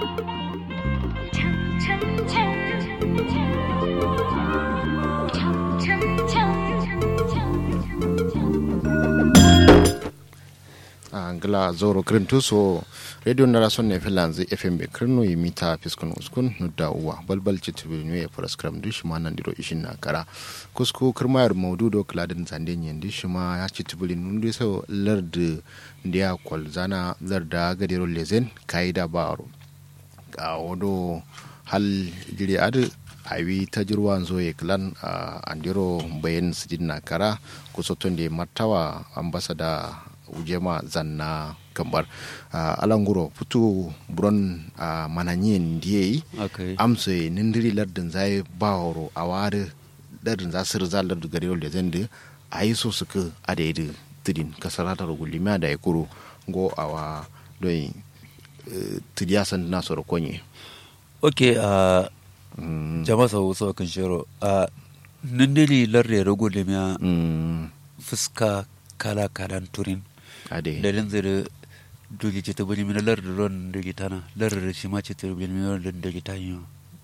angla zoro krintu so radio na rason ne filanzi fm be krino yi mita fiskun uskun nudda uwa balbal chitibi ne program du shima nan diro ishin na kara kusko kirmayar maudu do kladin zande nyen di shima ya chitibi nundu so lard ndia kwal zana larda gadiro lezen kaida baro ga wodo hal jiri ad awi tajirwan zo ye klan andiro bayan sidin na kara kusoton de martawa ambasada ujema zanna kambar uh, alanguro putu buron uh, mananyen ndiye okay. amse nindiri lardin zai baworo a wari lardin za su rizal lardin gari da zan da a yi so suka a da yadda tudin kasar ta rugulimiya da ya kuro go a wa don uh, tudiya san na soro konye ok uh, mm. jama sau sau kan shiro uh, nindiri lardin rugulimiya mm. fuska kala kalan turin ade dalin zira dugi ce ta bari mina lar da ron dugi tana lar da shi ma ce ta bari mina ron dugi ta yi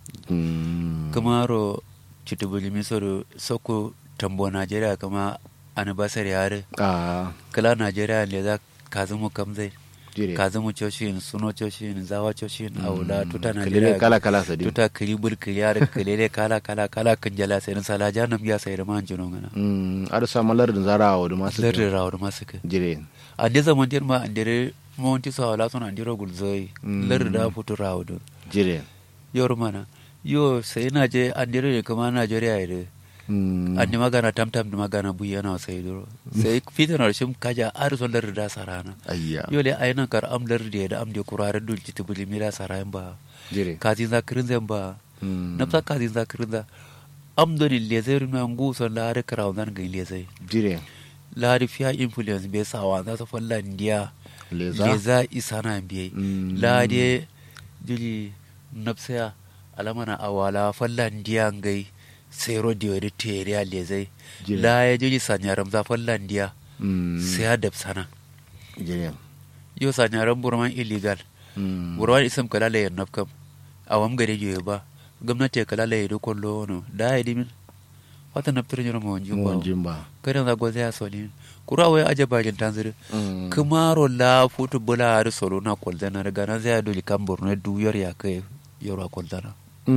kuma ro ce ta bari mina soro soko tambo najeriya kama anniversary yare kala najeriya ne za ka zama kamzai ka zama coshin suno coshin zawa coshin aula tuta najeriya kala kala sadi tuta kiribul kiriyar kilele kala kala kala kan jala sai sala janam ya sai da man jino ngana mm ar sa malar da zara wa da masu lar da rawa da masu ka jire ande zaman dir ma andere monti so wala son andiro gulzoi lar da futu rawa do jire yor mana yo sai na je andiro ne kuma najeriya ide andi magana tam tam magana buya na sai duro sai fitan arshim kaja ar son lar da sarana ayya yo le ayna kar am lar de da am de kurare dul ci tibuli mira sarayin ba jire kazin za kirin zan ba nafsa kazin za kirin za am do ni le zai runa ngu son la har karaw nan ga le zai jire la har fiya influence be sawa za ta falla ndiya leza leza isana biye la de jili nafsa alamana awala falla ndiya ngai sero diweri teriya lezai Jire. la ya jili sanyaram za falla ndiya sai ya dab sana jire yo sanyaram burman illegal burman isam kala la yan nafkam awam gare joye ba gwamnati kala la yado kollo no da ya dimin wata naftar nyoro mo mun jumba jimba kada za goza ya soni kura wai aje bagin tanzir kumaro la futu bula har solo na koldana daga nan zai doli kan borno duyar ya kai yoro koldana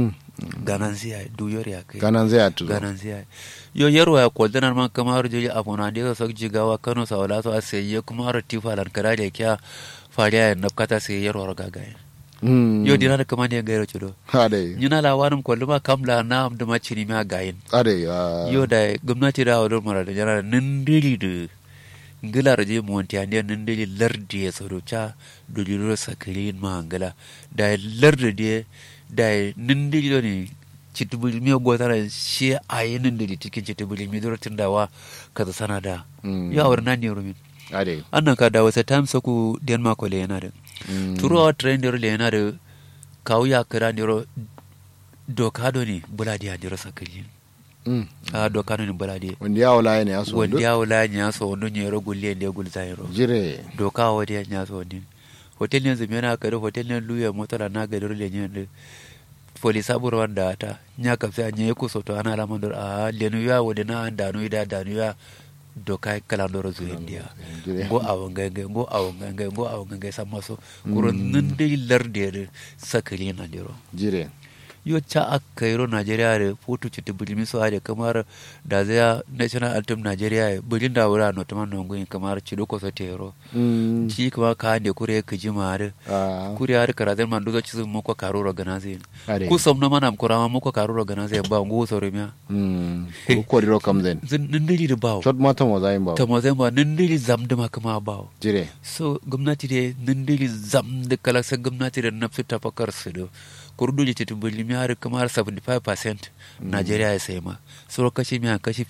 ganan zai duyar ya kai ganan zai atu ganan zai yo yaro ya koldana man kamar jeli abuna da so jigawa kano sawala so aseye kuma ro tifa lan kara da kya fariya ya nafkata sai yaro ro gagaye yo dina da kamar ne gairo chudo ade nyina la wanum kolluma kamla na am da macini ma gayin ade yo da gwamnati da wadon mara da jana nindiri da ngila raje monti ande nindiri lardi ya tsaro cha duliro sakirin ma ngila da lardi de da nindiri do ne citubuli mi go tara shi ayi nindiri cikin citubuli mi duro tindawa kaza sana da yo awar nan ne rumin ade annan ka da wasa time saku denmark le yana da turo train le yana da kawu ya kira ne ro doka do ne buladi ya diro sakirin a doka no ni balade wanda ya wala ne aso wanda ya wala nya so no ni ro gulle ne gul zai ro jire doka wadi ya nya so ni hotel ne zumi na kare hotel ne luya motara na ga dole ne ne polisa buru wanda ta nya ka fa nya ko so to ana la mandur a lenu ya wadi na anda no ida da no ya doka kala ndoro zu india go awanga ngai go awanga ngai go awanga ngai sama so kuro nindi larde sakali na diro jire yo ca a kairo nigeria re foto citi bulimi so ade kamar da zai national anthem nigeria e bulin da wura no tama nongo kamar ci do ko so tero ci kuma ka ande kure ka ji mare kure har kara zan man dozo ci su moko karo ro ganaze ku som na manam kura ma moko karo ro ganaze ba ngu so remia ko ko ro kam zen zin nindiri da bawo tot ma tamo zayin bawo tamo zai ba nindiri zam da kama bawo jire so gwamnati de nindiri zam da kala sa gwamnati da nafsu tafakar su do kurdu ji titi bulimi har kamar 75% Najeriya ya sai ma suro kashi miya kashi